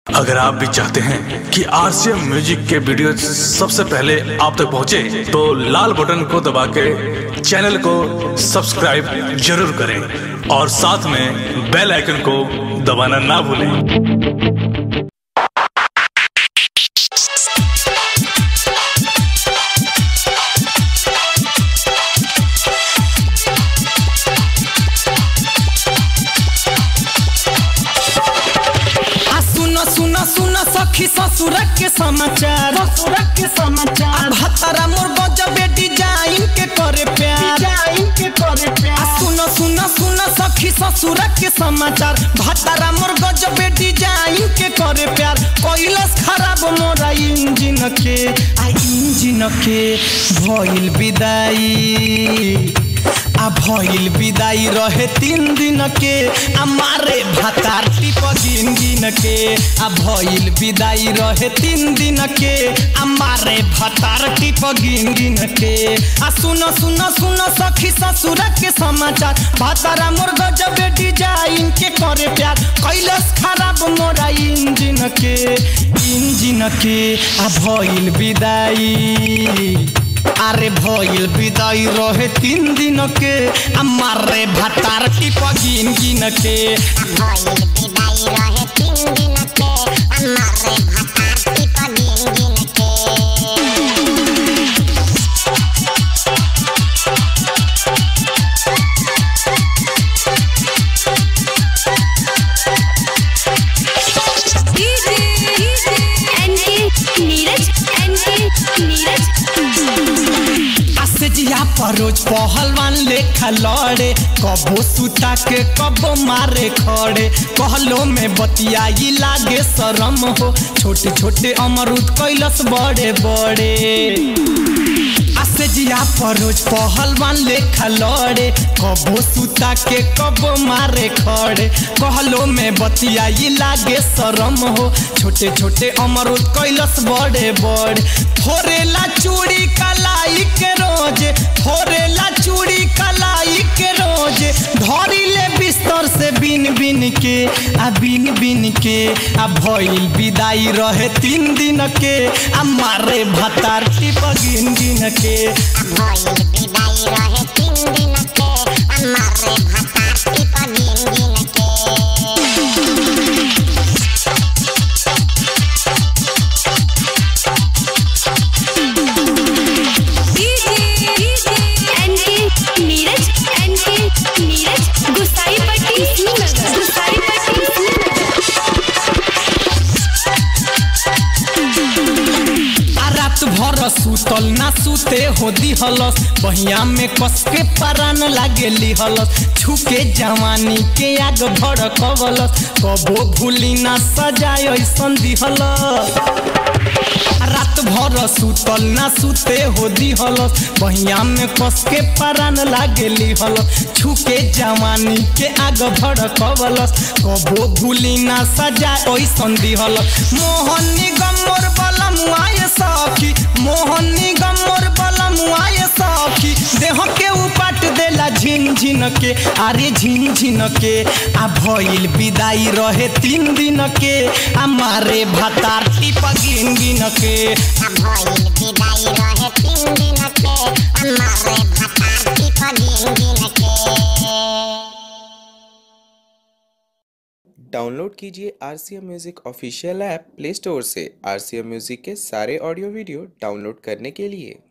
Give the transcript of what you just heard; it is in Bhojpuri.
अगर आप भी चाहते हैं कि आरसीएम म्यूजिक के वीडियो सबसे पहले आप तक पहुंचे, तो लाल बटन को दबा के चैनल को सब्सक्राइब जरूर करें और साथ में बेल आइकन को दबाना ना भूलें आ सुनो सुनो सुनो सखी ससुर के समाचार ससुर के समाचार भतरा मोर गजबे डिजाइन के करे प्यार डिजाइन के करे प्यार आ सुनो सुनो सुनो सखी ससुर के समाचार भतरा मोर गजबे डिजाइन के करे प्यार कोइलस खराब मोरा इंजन के आ इंजन के भइल विदाई आ भइल विदाई रहे तीन दिन के आ मारे भातार टिप गिन गिन के आ भइल विदाई रहे तीन दिन के आ मारे भातार टिप गिन गिन के आ सुनो सुनो सुनो सखी ससुर के समाचार भातारा मोर गजब डिजाइन के करे प्यार कैलस खराब मोरा इंजन के इंजन के आ भइल विदाई আরে ভইল বিদায় রহে তিন দিনকে আমারে ভাতার টিপ গিন গিনকে ভইল বিদায় রহে তিন দিনকে আমারে ভাতার টিপ দিন দিনকে नीरज नीरज आसे जिया परोज पहलवान लेखा लड़े कबो सुता के कबो मारे खड़े कहलो में बतियाई लागे शरम हो छोटे छोटे अमरुद कैलस बड़े बड़े आसे जिया परोज पहलवान लेखा लड़े कबो सुता के कबो मारे खड़े कहलो में बतियाई लागे शरम हो छोटे छोटे अमरुद कैलस बड़े बड़े थोरेला चूड़ी कलाई के रोज थोरेला चूड़ी कलाई के रोज धरी ले बिस्तर से बिन बिन के आ बिन बिन के आ भइल विदाई रहे तीन दिन के आ मारे भातार टिप गिन गिन के ভইল বিদায় রহে তিন দিনকে আমারে ভাতার টিপ দিন দিনকে नीरज नीरज गुसाई पट्टी श्रीनगर गुसाई पट्टी श्रीनगर आ रात भर सुतल ना सुते हो दिहलस बहिया में कस के परान लागे लिहलस छुके जवानी के आग भड़कवलस कबो भूली ना सजाय ऐसन दिहलस रात भर सुतल ना सुते हो दिहलस बहिया में कस के परान लागे लिहलस छुके जवानी के आग भड़कवलस कबो भूली ना सजा ओइसन दिहलस मोहन निगम मोर बलमुआए सखी मोहन निगम मोर बलमुआए सखी देह के उपाट देला झिन झिन के अरे झिन झिन के आ भइल विदाई रहे तीन दिन के आ मारे भातार टिप गिन गिन के ভইল বিদায় রহে তিন দিনকে আমারে ভাতার টিপ দিন দিনকে डाउनलोड कीजिए R C M music official app play store से आर सी एम म्यूज़िक के सारे ऑडियो वीडियो डाउनलोड करने के लिए